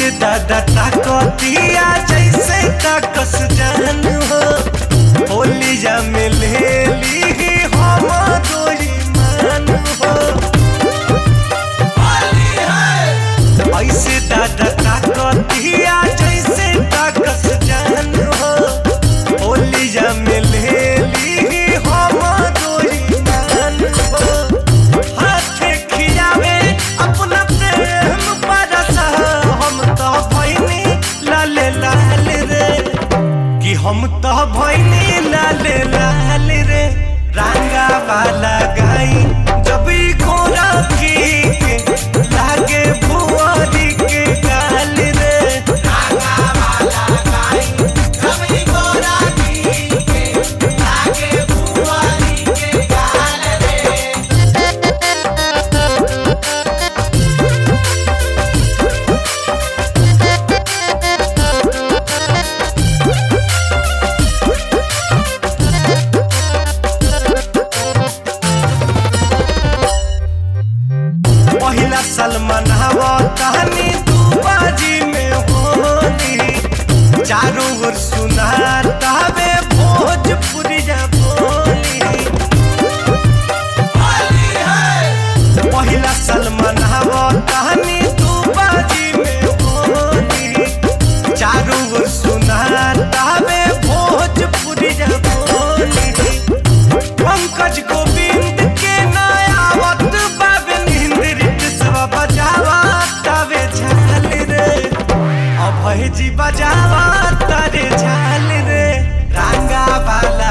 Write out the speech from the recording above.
ऐसे दादा ताकतिया जैसे ताकस जान हो होलिया में ले ली हम दोई मान हो ऐसे दादा ताकतिया जैसे ताकस जान हो होलिया में ले ली हम दोई मान हो हाथे खियावे अपना प्रेम बरसा हम तो भैनी लाल लाल रे कि हम तो भैनी लाल लाल रे रंगा वाला गाई जब ई घोड़ा की के लागे भुआरी के गाल रे पहिला सलमान हवा कहानी तू बाजी में होली चारों ओर सुना तावे भोजपुरिया बोली पहिला सलमान हवा कहानी तू बाजी में होली चारों ओर सुना तावे भोजपुरिया बोली पंकज गोविंद के नयावत बाबे निंद्रित सब बजावा तवे झाल रे अभय जी बजावा तारे झाल रे रंगा वाला